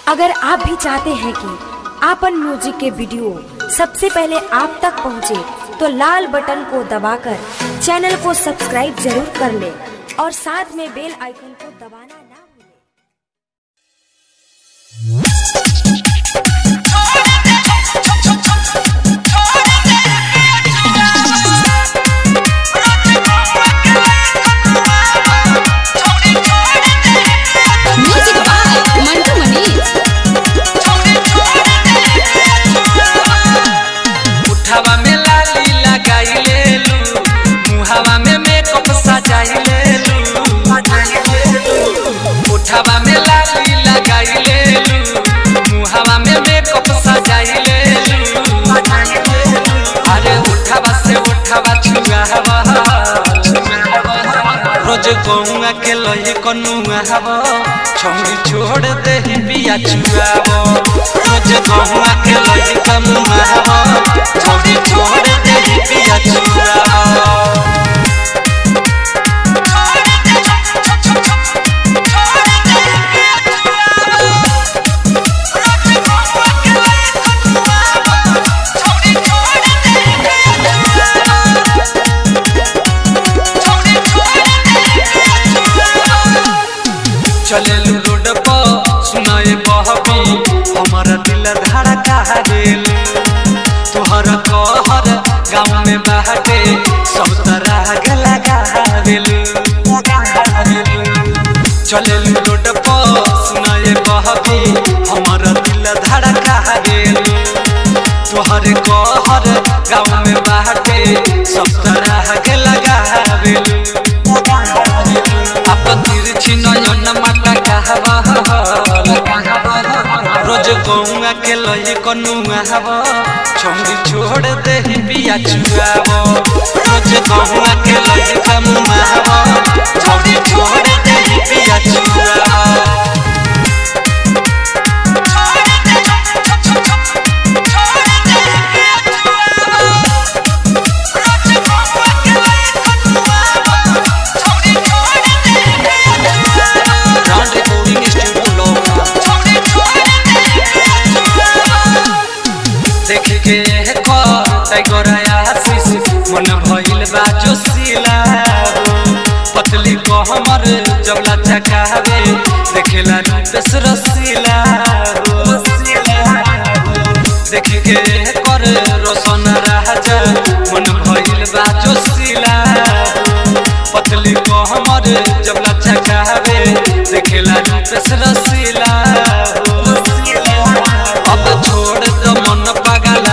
अगर आप भी चाहते हैं कि आपन म्यूजिक के वीडियो सबसे पहले आप तक पहुंचे, तो लाल बटन को दबाकर चैनल को सब्सक्राइब जरूर कर ले और साथ में बेल आइकन को दबाना ना भूलें। म्यूजिक बाय मंटू मनीष उठावा में लाली लगाई लेलू मुहावा में मेकअप सजाई लेलू उठावा में लाली लगाई लेलू मुहावा में मेकअप सजाई लेलू अरे उठावा से उठावा छुआवा रोज गौआ के लही कनुआ हवा छौरी छोड़ दे बिया छुआवा रोज गौआ के लही कनुआ हवा छौरी छोड़ दे बिया छुआवा चलेलू रोड पर सुनाए बहबी हमारा दिल धड़का गेल तोहर कहर गाँव में बाटे सब तरह के लगा गेलू चलेलू रोड पर सुनाए बहबी हमारा दिल धड़का गेल तोहर कहर गाँव में बाटे सब तरह के लगा गेलू अपन तिरछी नयन माता कहवा रोज गौआ के लही कनुआ हवा छौरी छोड़ दे बिया छुआवा रोज गौआ के लही कनुआ हवा छौरी छोड़ दे बिया छुआवा Round recording studio लोग देख के कर टाइगर आशीष मन भइल बा जोशीला पतली को हमर जबला चकावे देखेला रूपेश रसीला देख के कर रोशन राजा मन भइल बा जोशीला पतली को हमर जबला चकावे देखेला रूपेश रसीला अब छोड़ दो मन पागल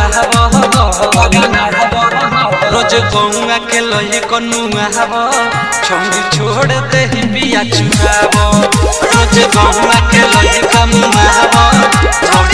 रोज गौआ के लही कनुआ हव छौरी छोड़ दे बिया चुआव रोज गौआ के लही कनुआ हव